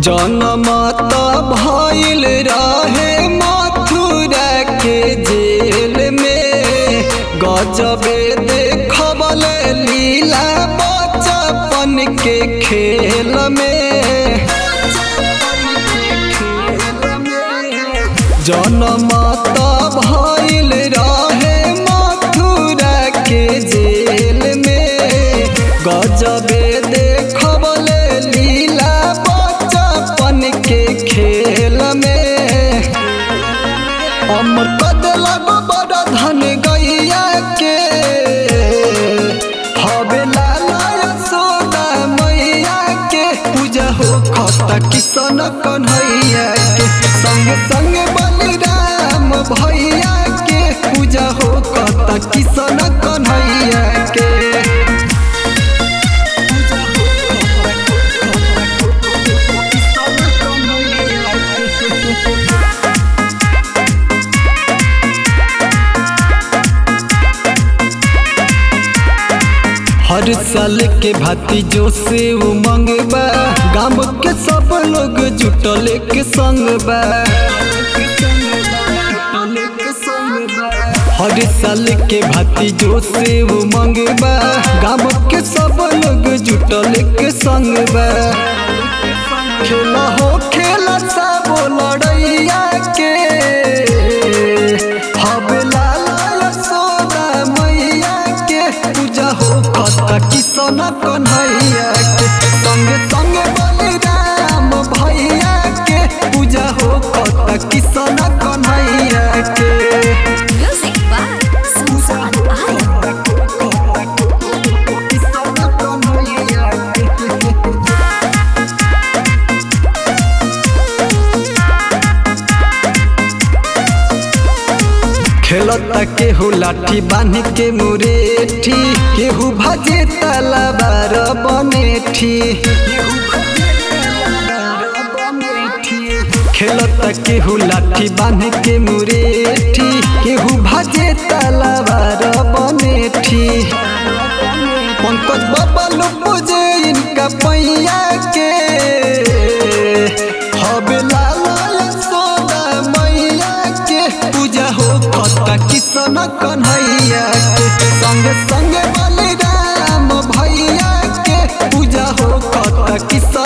जनमत भइल रहे मथुरा के जेल में गजबे देखबल लीला बचपन के खेल में जनमत भइल रहे मथुरा के जेल में गजबे देखबल लीला बचपन के खेल में अमर कदलब बड़ा धन गैया के हवे लाला यशोदा मैया के पूजा हो खता किशन कन्हैया के संग संग बलिराम भैया के पूजा हो खता किशन कन्हैया के हर साल के भांति जो से उमंग बा गाँव के सब लोग जुटल के संग बा हर साल के भांति जो से उमंग बा गाँव के सब लोग जुटल के संग बा खेला हो खेला सब लड़ैया के हवे लाला यशोदा मैया के पूजा हो खता किशन कन्हैया के संग संग बलिराम भैया के पूजा हो खता किशन कन्हैया के Music by Susan Aya. Kishan Kanhaiya के खेलता केहू लाठी बांध के मुरेठी केहू भाजे तलवार बनेठी खेलता केहू लाठी बांध के मुरेठी केहू भाजे तलवार बनेठी पंकज बाबा लो पूजे इनका पैया के हवे लाला यशोदा मैया के पूजा हो खता किशन कन्हैया के संग संग बलिराम भैया के पूजा हो खता किशन